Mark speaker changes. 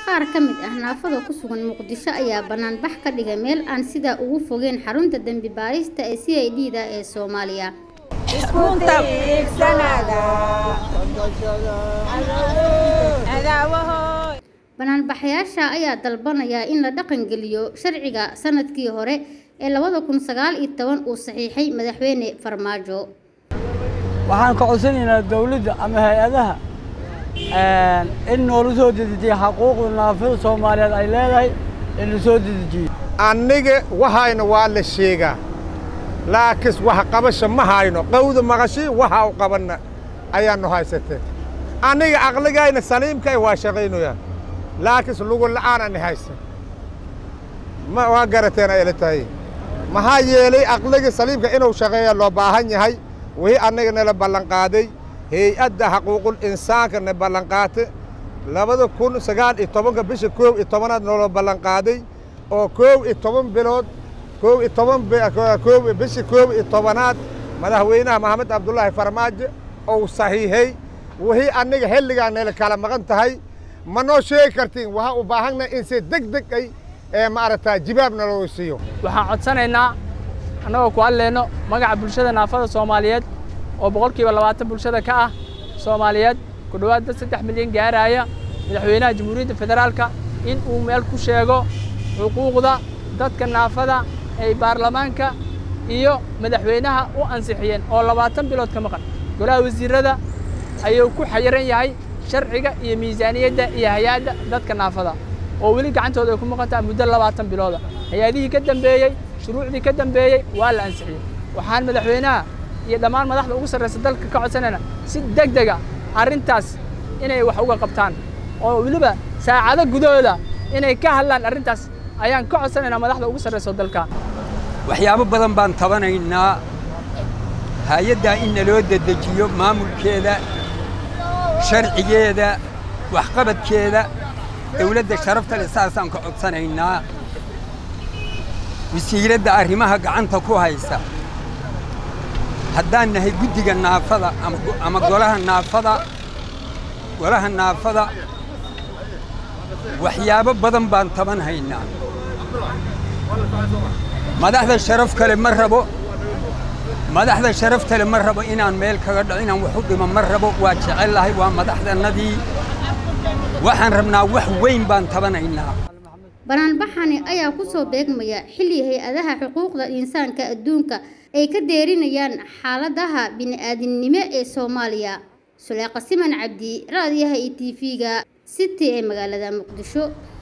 Speaker 1: qaar ka mid ah naafada ku sugan muqdisho ayaa banaanbax ka dhigay meel aan sidaa ugu fogeen xarunta dembi baarista ee c i d da ee soomaaliya banaanbaxayaasha ayaa dalbanaya in la dhaqangeliyo sharciga sanadkii hore ee labada kun sagaal iyo toban uu saxiixay madaxweyne farmaajo
Speaker 2: waxaan ka codsanaynaa dawladda ama hay-adaha in noola soo dedejiya xaquuqda naafada soomaaliyeed ay leedahay in la soo dedejiyo
Speaker 3: anniga waxayna waa la sheegaa laakiin wax qabasha ma hayno qawda maqashii waxa u qabanna ayaannu haysatee anniga aqligayna saliimkay waa shaqaynoyaa laakiin lugu la'aanani haysan ma waa garateen ayla tahay maxaa yeelay aqliga saliimka inuu shaqeeya loo baahan yahay wixii annaga nala ballanqaaday hay-adda xaquuqul insaanka na ballanqaate labada kun sagaal iyo tobanka bisha koob iyo tobanaad noola ballanqaaday oo koob iyo toban bilood koob iyo toban koob bisha koob iyo tobanaad madaxweynaha maxamed cabdullaahi farmaajo ou saxiixay wixii anniga xilligaa nala kala maqan tahay ma noo sheegi kartiin waxaa u baahanna in si deg deg ay ee maaragtaa jibaabna loo siiyo
Speaker 4: waxaan codsanaynaa annagoo ku hadlayno magaca bulshada naafada soomaaliyeed oo boqolkiiba labaatan bulshada ka ah soomaaliyeed ku dhowaad dad saddex milyan gaaraya madaxweynaha jamhuuriyadda federaalka in uu meel ku sheego xuquuqda dadka naafada ay baarlamaanka iyo madaxweynaha u ansixiyeen oo labaatan bilood ka maqan golaha wasiirrada ayuu ku xayiran yahay sharciga iyo miisaaniyadda iyo hay-adda dadka naafada oo weli gacantooda ay ku maqan tahay muddo labaatan bilooda hay-adihii ka dambeeyey shuruucdii ka dambeeyey waa la ansixiyey waxaan madaxweynaha iyo dhammaan madaxda ugu sarraysa dalka ka codsanayna si deg dega arrintaas inay wax uga qabtaan oo weliba saacado gudahooda inay ka hadlaan arrintaas ayaan ka codsanaynaa madaxda ugu sarraysa dalka
Speaker 5: waxyaabo badan baan tabanaynaa hay-addaa in naloo dedejiyo maamulkeeda sharcigeeda waxqabadkeeda dawladda sharafta leh saasaan ka codsanaynaa wasiiradda arrimaha gacanta ku haysa haddaan nahay guddiga naafada ama golaha naafada golaha naafada waxyaabo badan baan taban haynaa madaxda sharaf kale ma rabo madaxda sharafta le ma rabo inaan meel kaga dhaco inaan wax u dhimo ma rabo waa jecellahay waa madaxdannadii waxaan rabnaa wax weyn baan tabanaynaa
Speaker 1: banaanbaxani ayaa ku soo beegmaya xilli hay-adaha xuquuqda insaanka adduunka ay ka deerinayaan xaaladaha bini-aadinimo ee soomaaliya suleeqa siman cabdi raadiyaha iyo t v-ga city ee magaalada muqdisho